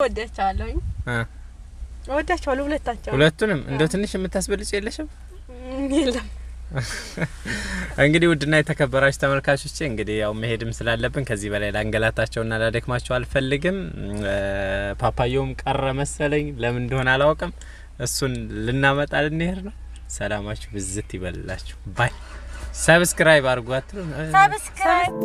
ወዳቸዋለሁኝ እ ወዳቸዋለሁ ሁለታቸው ሁለቱንም እንደው ትንሽ የምታስበልጭ የለሽም? የለም እንግዲህ ውድና የተከበራችሁ ተመልካቾቼ እንግዲህ ያው መሄድም ስላለብን ከዚህ በላይ ላንገላታቸውና ላደክማቸው አልፈልግም። እ ፓፓየውም ቀረ መሰለኝ፣ ለምን እንደሆነ አላውቅም። እሱን ልናመጣ ልንሄድ ነው። ሰላማችሁ ብዝት ይበልላችሁ። ባይ ሰብስክራይብ አድርጉ አትሉ? እ ሰብስክራይብ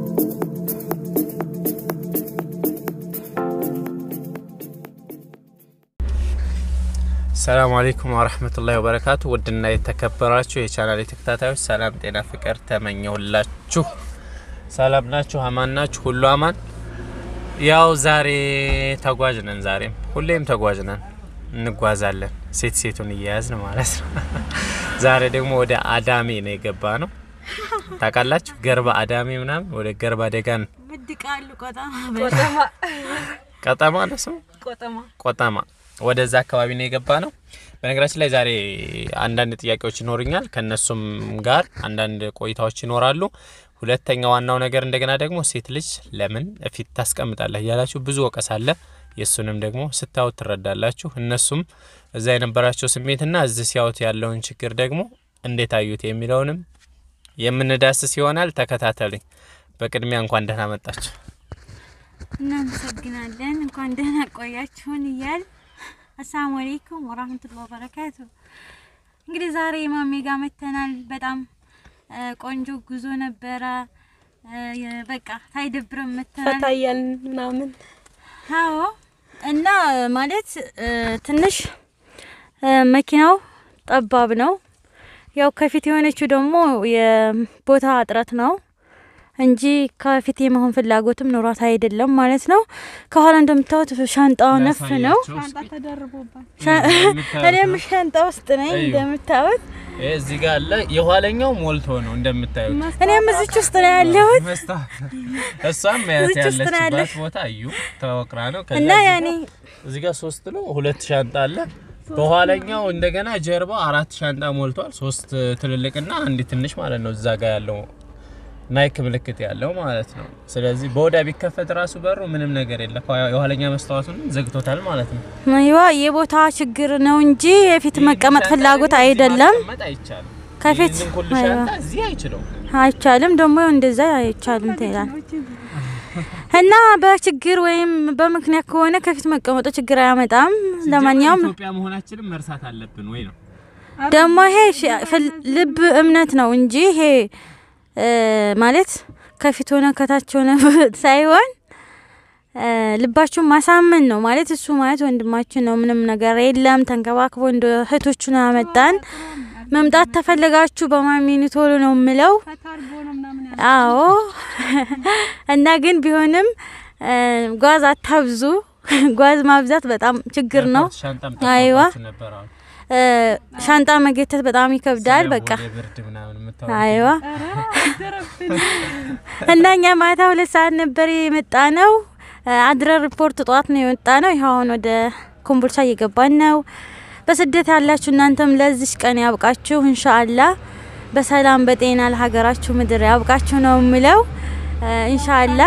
ሰላም አለይኩም ወራህመቱላሂ ወበረካቱ። ውድና የተከበራችሁ የቻናል ተከታታዮች ሰላም፣ ጤና፣ ፍቅር ተመኘሁላችሁ። ሰላም ናችሁ? አማን ናችሁ? ሁሉ አማን? ያው ዛሬ ተጓዥ ነን። ዛሬም ሁሌም ተጓዥ ነን፣ እንጓዛለን ሴት ሴቱን እየያዝን ማለት ነው። ዛሬ ደግሞ ወደ አዳሜ ነው የገባ ነው። ታውቃላችሁ? ገርባ አዳሜ ምናምን ወደ ገርባ ደጋን ምድቃሉ ቆጣማ ቆጠማ ቀጠማ ነው ስሙ ቆጠማ ቆጠማ ወደዛ አካባቢ ነው የገባ ነው። በነገራችን ላይ ዛሬ አንዳንድ ጥያቄዎች ይኖሩኛል። ከነሱም ጋር አንዳንድ ቆይታዎች ይኖራሉ። ሁለተኛ ዋናው ነገር እንደገና ደግሞ ሴት ልጅ ለምን ፊት ታስቀምጣለህ እያላችሁ ብዙ ወቀስ አለ። የእሱንም ደግሞ ስታዩት ትረዳላችሁ። እነሱም እዛ የነበራቸው ስሜትና እዚህ ሲያዩት ያለውን ችግር ደግሞ እንዴት አዩት የሚለውንም የምንዳስስ ይሆናል። ተከታተሉኝ። በቅድሚያ እንኳን ደህና መጣችሁ። እናመሰግናለን። እንኳን ደህና ቆያችሁን እያል አሰላሙ አለይኩም ወራህመቱላሂ ወበረካቱ። እንግዲህ ዛሬ ማሜ ጋር መተናል። በጣም እ ቆንጆ ጉዞ ነበረ። እ በቃ ሳይደብረን መተናል። ፈታ እያልን ምናምን አዎ እና ማለት እ ትንሽ እ መኪናው ጠባብ ነው። ያው ከፊት የሆነችው ደግሞ የቦታ እጥረት ነው እንጂ ከፊት የመሆን ፍላጎትም ኖሯት አይደለም ማለት ነው። ከኋላ እንደምታዩት ሻንጣው ነፍ ነው። ሻንጣ ተደርቦባል። ሻ- እኔም ሻንጣ ውስጥ ነኝ እዩ። እንደምታዩት። እዚህ ጋር አለ። የኋለኛው ሞልቶ ነው እንደምታዩት። እኔም እዚች ውስጥ ነው ያለሁት መስታወት እሷም መያዝ እዚች ውስጥ ነው ያለችበት ያለች። ቦታ እዩ ተወቅራ ነው። ከዛ እና እዚህ ያኔ እዚህ ጋር ሶስት ነው፣ ሁለት ሻንጣ አለ። በኋለኛው እንደገና ጀርባው አራት ሻንጣ ሞልቷል። ሶስት ትልልቅና አንድ ትንሽ ማለት ነው። እዛ ጋር ያለው ናይክ ምልክት ያለው ማለት ነው። ስለዚህ በወዳ ቢከፈት ራሱ በሩ ምንም ነገር የለም። የኋለኛ መስታወቱን ዘግቶታል ማለት ነው። ይዋ የቦታ ችግር ነው እንጂ የፊት መቀመጥ ፍላጎት አይደለም። ማስቀመጥ አይቻልም። ከፊት ይህንን ሁሉ አይዋ። ሻንጣ እዚህ አይችለውም። አይቻልም ደግሞ እንደዛ አይቻልም ትላል እና በችግር ወይም በምክንያት ከሆነ ከፊት መቀመጡ ችግር አያመጣም። ለማንኛውም ኢትዮጵያ መሆናችንም መርሳት አለብን ወይ ነው ደግሞ ይሄ ሽ- ፍል- ልብ እምነት ነው እንጂ ይሄ እ ማለት ከፊት ሆነ ከታች ሆነ ሳይሆን እ ልባችሁን ማሳመን ነው ማለት እሱ ማለት ወንድማችን ነው። ምንም ነገር የለም። ተንከባክቦ እንደ እህቶቹን አመጣን። መምጣት ተፈለጋችሁ በማሚኒ ቶሎ ነው የምለው። ፈታርጎ ነው ምናምን ያለ አዎ እና ግን ቢሆንም እ ጓዝ አታብዙ። ጓዝ ማብዛት በጣም ችግር ነው። ሻንጣም አይዋ። ጠፋባችሁ ነበር አሁን እ ሻንጣ መገተት በጣም ይከብዳል። ስለ በቃ ወደ ብርድ ምናምን የምታወሩት አይዋ ደረብን እና እኛ ማታ ሁለት ሰዓት ነበር የመጣ ነው። አድረ ሪፖርት ጠዋት ነው የወጣ ነው። ይኸው አሁን ወደ ኮምቦልቻ እየገባን ነው። በስደት ያላችሁ እናንተም ለዚች ቀን ያብቃችሁ ኢንሻአላ። በሰላም በጤና ለሀገራችሁ ምድር ያብቃችሁ ነው የምለው ኢንሻአላ።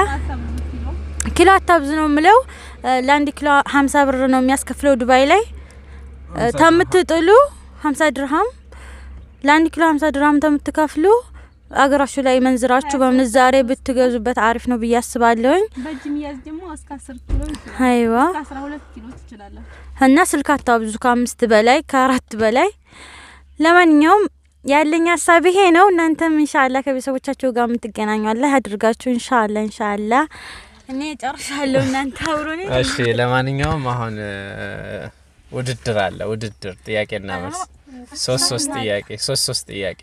ኪሎ አታብዙ ነው የምለው። ለአንድ ኪሎ ሀምሳ ብር ነው የሚያስከፍለው ዱባይ ላይ እ ተምትጥሉ ሀምሳ ድርሃም ለአንድ ኪሎ ሀምሳ ድርሃም ተምትከፍሉ አገራችሁ ላይ መንዝራችሁ በምንዛሬ ብትገዙበት አሪፍ ነው ብዬ አስባለሁኝ። በእጅ የሚያዝ ደግሞ እስከ አስር ኪሎ ይችላል። አይዋ እስከ አስራ ሁለት ኪሎ ትችላለህ። እና ስልክ አታብዙ ከአምስት በላይ ከአራት በላይ። ለማንኛውም ያለኝ ሀሳብ ይሄ ነው። እናንተም ኢንሻአላ ከቤተሰቦቻችሁ ጋር የምትገናኙ አላህ ያድርጋችሁ። ኢንሻአላ ኢንሻአላ። እኔ ጨርሻለሁ። እናንተ አብሮኔ እሺ ለማንኛውም አሁን እ፣ ውድድር አለ። ውድድር ጥያቄና መልስ ሶስት ሶስት ጥያቄ ሶስት ሶስት ጥያቄ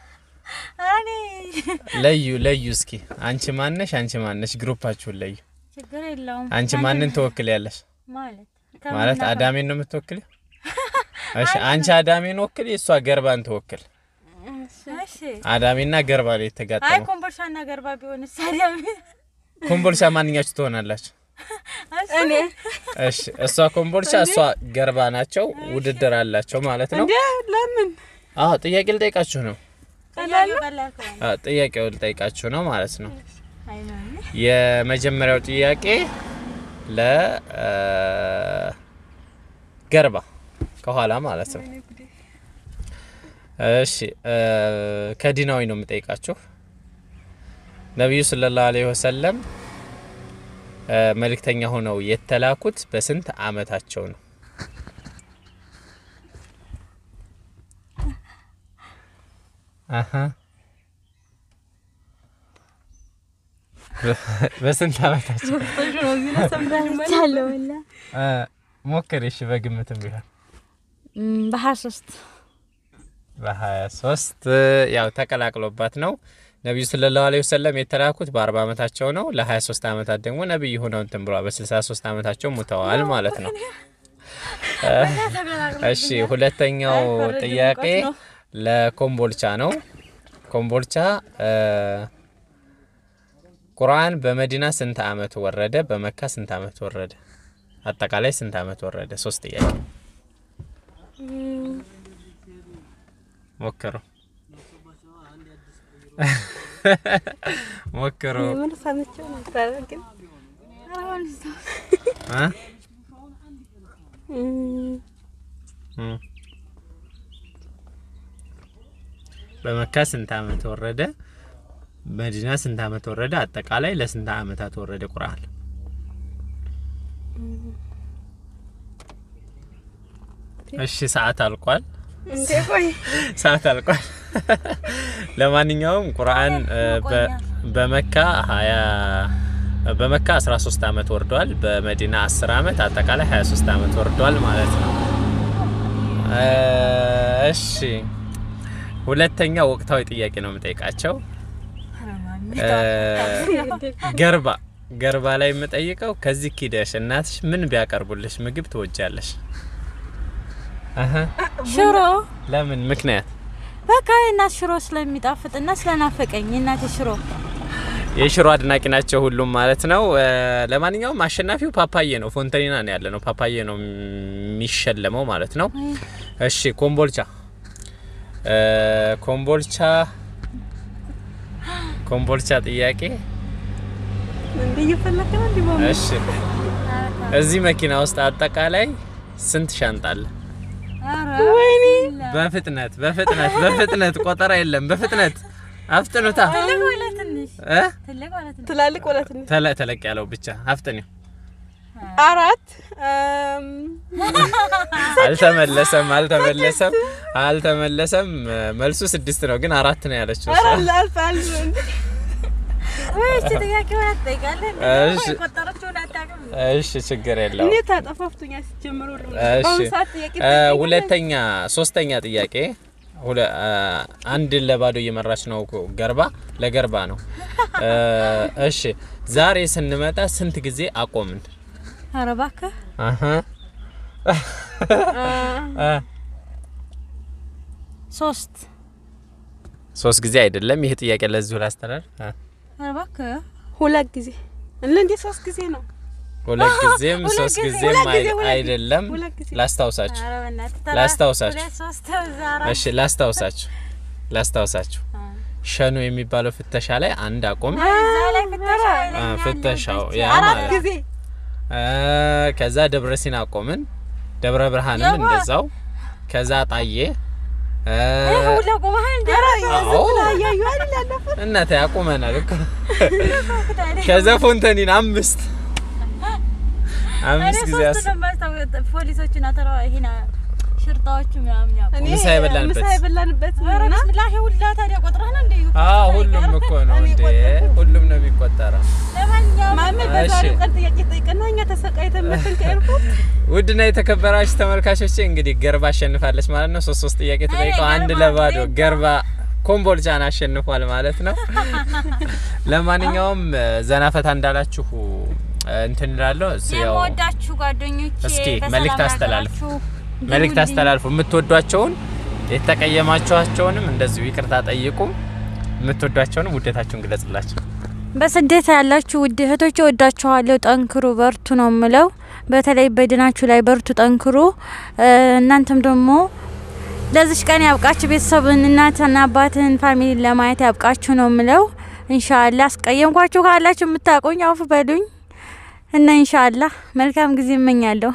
እኔ ለዩ ለዩ። እስኪ አንቺ ማነሽ? አንቺ ማነሽ? ግሩፓችሁን ለዩ። ችግር የለውም አንቺ ማንን ትወክልያለሽ? ማለት ማለት አዳሜን ነው የምትወክል? እሺ አንቺ አዳሜን ወክል፣ እሷ ገርባን ትወክል። እሺ አዳሜና ገርባ ላይ አይ የተጋጠመው ኮምቦልቻና ገርባ ቢሆን ሳዲያም ኮምቦልቻ ማንኛችሁ ትሆናላችሁ? እኔ እሺ እሷ ኮምቦልቻ እሷ ገርባ ናቸው። ውድድር አላቸው ማለት ነው። እንዴ ለምን አዎ ጥያቄ ልጠይቃችሁ ነው። ቀላል ቀላል ከሆነ አዎ ጥያቄው ልጠይቃችሁ ነው ማለት ነው። አይ ነው የመጀመሪያው ጥያቄ ለገርባ ከኋላ ማለት ነው። እሺ እ ከዲናዊ ነው የምጠይቃችሁ። ነቢዩ ሰለላሁ ዐለይሂ ወሰለም እ መልእክተኛ ሆነው የተላኩት በስንት አመታቸው ነው? አሀ በስንት አመታቸው ቻለው ወላ እ ሞክር። እሺ በግምትም ቢሆን በሀያ ሶስት በሀያ ሶስት ያው ተቀላቅሎባት ነው። ነቢዩ ሰለላሁ ዐለይሂ ወሰለም የተላኩት በአርባ አመታቸው ነው። ለሀያ ሶስት አመታት ደግሞ ነቢይ ሆነው እንትን ብለዋል። በስልሳ ሶስት አመታቸው ሙተዋል ማለት ነው። እሺ ሁለተኛው ጥያቄ ለኮምቦልቻ ነው። ኮምቦልቻ እ ቁርአን በመዲና ስንት አመት ወረደ? በመካ ስንት አመት ወረደ? አጠቃላይ ስንት አመት ወረደ? ሶስት ጥያቄ ሞክሩ ሞክሩ ምን ሰምቼው ነበር ግን እ እም፣ እም። በመካ ስንት አመት ወረደ? መዲና ስንት አመት ወረደ? አጠቃላይ ለስንት አመታት ወረደ ቁርአን? እሺ ሰዓት አልቋል። እንዴ ቆይ ሰዓት አልቋል። ለማንኛውም ቁርአን እ፣ በ- በመካ 20 በመካ 13 አመት ወርዷል። በመዲና 10 አመት አጠቃላይ 23 አመት ወርዷል ማለት ነው። እ፣ እሺ ሁለተኛ ወቅታዊ ጥያቄ ነው የምጠይቃቸው። እ፣ ገርባ ገርባ ላይ የምጠይቀው ከዚህ ኪደሽ እናትሽ ምን ቢያቀርቡልሽ ምግብ ትወጃለሽ? አሀ ሽሮ ለምን ምክንያት? በቃ የእናት ሽሮ ስለሚጣፍጥና ስለናፈቀኝ የእናቴ ሽሮ የሽሮ አድናቂ ናቸው ሁሉም ማለት ነው። እ፣ ለማንኛውም አሸናፊው ፓፓዬ ነው። ፎንተኒና ነው ያለ ነው። ፓፓዬ ነው የሚሸለመው ማለት ነው። እሺ ኮምቦልቻ እ፣ ኮምቦልቻ ኮምቦልቻ ጥያቄ እንዴ እየፈለክ ነው እንዴ ማማ? እሺ እዚህ መኪና ውስጥ አጠቃላይ ስንት ሻንጣ አለ? ወይኔ በፍጥነት በፍጥነት በፍጥነት ቆጠራ የለም። በፍጥነት አፍጥኑታ ትልቅ ወላ ትንሽ እ ትልቅ ወላ ትንሽ ትላልቅ ወላት ነው ተለ ተለቅ ያለው ብቻ አፍጥኒው። አራት እም፣ አልተመለሰም አልተመለሰም አልተመለሰም። መልሱ ስድስት ነው፣ ግን አራት ነው ያለችው እሷ። ኧረ አልፍ አልፍ እንዴ ወይ እቺ ጥያቄ ወላ ትጠይቃለህ እሺ ቆጠረችውን አታውቅም እሺ፣ ችግር የለውም። እኔ ታጠፋፍቶኛ ሲጀምሩ ሁሉ እሺ በአሁኑ ሰዓት ጥያቄ እ፣ ትጠይቃለህ? ሁለተኛ ሶስተኛ ጥያቄ ሁለ እ፣ አንድ ለባዶ እየመራች ነው እኮ ገርባ ለገርባ ነው። እ፣ እሺ ዛሬ ስንመጣ ስንት ጊዜ አቆምን? ኧረ እባክህ አሀ እ፣ ሶስት ሶስት ጊዜ አይደለም። ይሄ ጥያቄ ለዚሁ ላስተላልፍ። እ፣ ኧረ እባክህ ሁለት ጊዜ እንዴ እንዴ ሶስት ጊዜ ነው ሁለት ጊዜም ሁለት ሶስት ጊዜ፣ ጊዜም ሁለት ጊዜ፣ አይ- ሁለት ጊዜ፣ አይደለም። ሁለት ጊዜ። ላስታውሳችሁ ኧረ በእናትህ ተራ- ላስታውሳችሁ። ሁለት ሶስት እዛ አራት እሺ ላስታውሳችሁ ላስታውሳችሁ ሸኑ የሚባለው ፍተሻ ላይ አንድ አቆም እዛ ላይ ፍተሻ አ፣ ይለኛል ፍተሻው ያለበት። ያ አራት ማለት ጊዜ አ፣ ከዛ ደብረ ሲና አቆምን። ደብረ ብርሃንም የዋ- እንደዛው። ከዛ ጣዬ አ፣ ይሄ ሁላ ቆመሃል እንዴ? አዎ እያዩ አይደል ያለፈው እናቴ ያቁመናል እኮ። ታዲያ ከዛ ፎንተኒን አምስት አምስት እኔ ጊዜ ሶስት አስ ነው የማስታውሰው። ፖሊሶቹን አተራ ይሄን ሽርጣዎቹ ምናምን ያው እኔ ምሳ የበላንበት። ምሳ የበላንበት ኧረ እና ብስሚላህ ይሄ ሁላ ታዲያ ቆጥረህ ነው እንዴ? አዎ ሁሉም እኮ ነው እኔ እንዴ ቆጠርኩ። ሁሉም ነው የሚቆጠረው። ለማንኛውም ማሜ በዛሬው እሺ። ቀን ጥያቄ ጠይቀና እኛ ተሰቃይተን መተን ከኤርፖርት ውድና የተከበራችሁ ተመልካቾቼ እንግዲህ ገርባ አሸንፋለች ማለት ነው። ሶስት ሶስት ጥያቄ ተጠይቀው ገርባ አንድ ለባዶ ቤት ገርባ ኮምቦልቻን አሸንፏል ማለት ነው። ለማንኛውም ዘና ፈታ እንዳላችሁ እንትን እላለሁ። እስ- ያው የምወዳችሁ ጓደኞቼ እስኪ በሰላም መልእክት አስተላልፉ። ያገራችሁ መልእክት ደውልልኝ። አስተላልፉ። የምትወዷቸውን የተቀየማችኋቸውንም እንደዚሁ ይቅርታ ጠይቁ። የምትወዷቸውንም ውደታችሁን ግለጽላቸው። በስደት ያላችሁ ውድ እህቶች ወዳችኋለሁ። ጠንክሩ፣ በርቱ ነው ምለው። በተለይ በድናችሁ ላይ በርቱ፣ ጠንክሩ። እ፣ እናንተም ደግሞ ለዚች ቀን ያብቃችሁ። ቤተሰብን እናትና አባትን ፋሚሊ ለማየት ያብቃችሁ ነው ምለው። ኢንሻአላህ አስቀየምኳችሁ ካላችሁ የምታቆኝ አውፍ በሉኝ። እና ኢንሻአላህ መልካም ጊዜ እመኛለሁ።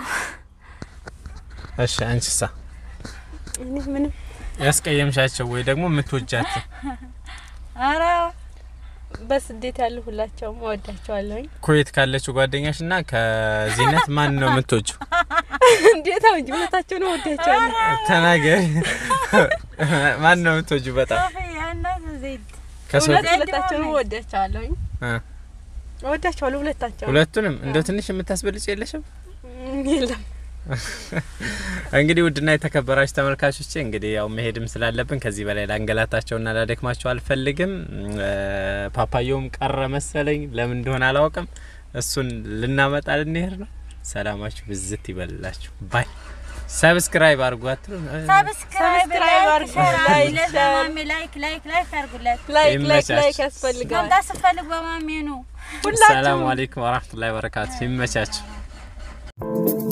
እሺ አንቺሳ እኔ ምንም ያስቀየምሻቸው ወይ ደግሞ የምትወጃቸው አረ በስደት ያሉ ሁላቸውም እወዳቸዋለሁኝ። ኩዌት ካለችው ጓደኛሽ እና ከዚነት ማን ነው የምትወጂው? እንዴት አሁን ሁለታቸው ነው እወዳቸዋለሁ። ተናገሪ። ማን ነው የምትወጂው? በጣም ከሰው እውነት ሁለታቸው ነው እወዳቸዋለሁኝ። እ እወዳቸዋለሁ ሁለታቸው ሁለቱንም እንደ ትንሽ የምታስበልጭ የለሽም? የለም እንግዲህ ውድና የተከበራችሁ ተመልካቾቼ እንግዲህ ያው መሄድም ስላለብን ከዚህ በላይ ላንገላታቸውና ላደክማቸው አልፈልግም። እ ፓፓየውም ቀረ መሰለኝ፣ ለምን እንደሆነ አላውቅም። እሱን ልናመጣ ልንሄድ ነው። ሰላማችሁ ብዝት ይበልላችሁ። ባይ ሰብስክራይብ አድርጉ አትሉ ሰብስክራይብ ሰብስክራይብ አድርጉ፣ ላይክ፣ ሸር። ላይክ ላይክ ላይክ አድርጉለት። ላይክ ላይክ ይመቻችሁ። ላይክ ያስፈልጋል። መምጣት ስትፈልግ በማሜ ነው። ሰላም አለይኩም ወራህመቱላሂ ወበረካቱ። ይመቻችሁ።